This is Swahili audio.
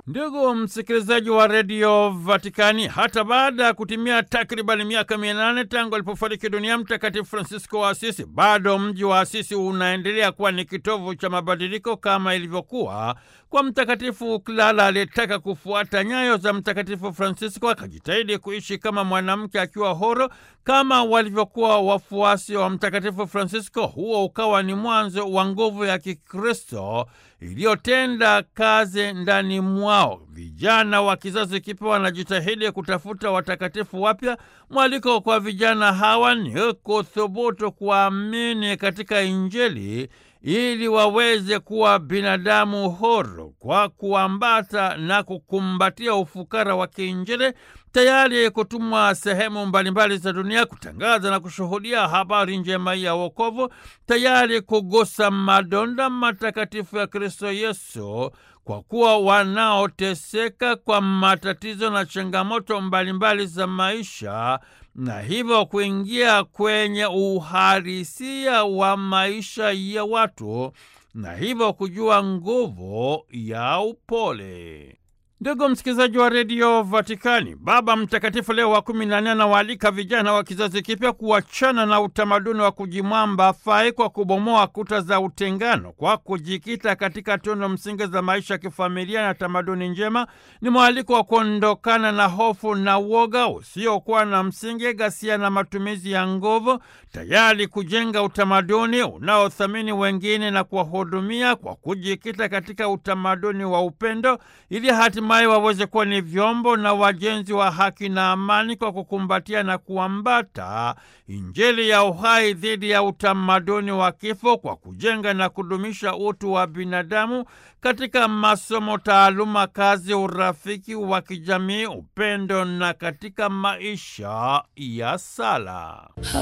Ndugu msikilizaji wa redio Vatikani, hata baada ya kutimia takribani miaka mia nane tangu alipofariki dunia Mtakatifu Francisco wa Asisi, bado mji wa Asisi unaendelea kuwa ni kitovu cha mabadiliko kama ilivyokuwa kwa Mtakatifu Clara aliyetaka kufuata nyayo za Mtakatifu Francisco, akajitahidi kuishi kama mwanamke akiwa horo kama walivyokuwa wafuasi wa Mtakatifu Francisco. Huo ukawa ni mwanzo wa nguvu ya Kikristo iliyotenda kazi ndani mwao. Vijana wa kizazi kipya wanajitahidi kutafuta watakatifu wapya. Mwaliko kwa vijana hawa ni kuthubutu kuamini katika Injili ili waweze kuwa binadamu huru kwa kuambata na kukumbatia ufukara wa kiinjili, tayari kutumwa sehemu mbalimbali za dunia kutangaza na kushuhudia habari njema ya wokovu, tayari kugusa madonda matakatifu ya Kristo Yesu, kwa kuwa wanaoteseka kwa matatizo na changamoto mbalimbali za maisha na hivyo kuingia kwenye uhalisia wa maisha ya watu na hivyo kujua nguvu ya upole. Ndugu msikilizaji wa redio Vatikani, Baba Mtakatifu Leo wa kumi na nne anawaalika vijana wa kizazi kipya kuachana na utamaduni wa kujimwamba fai kwa kubomoa kuta za utengano kwa kujikita katika tunu msingi za maisha ya kifamilia na tamaduni njema. Ni mwaliko wa kuondokana na hofu na uoga usiokuwa na msingi, ghasia na matumizi ya nguvu, tayari kujenga utamaduni unaothamini wengine na kuwahudumia kwa kujikita katika utamaduni wa upendo ili hatimaye waweze kuwa ni vyombo na wajenzi wa haki na amani kwa kukumbatia na kuambata Injili ya uhai dhidi ya utamaduni wa kifo kwa kujenga na kudumisha utu wa binadamu katika masomo, taaluma, kazi, urafiki wa kijamii, upendo na katika maisha ya sala.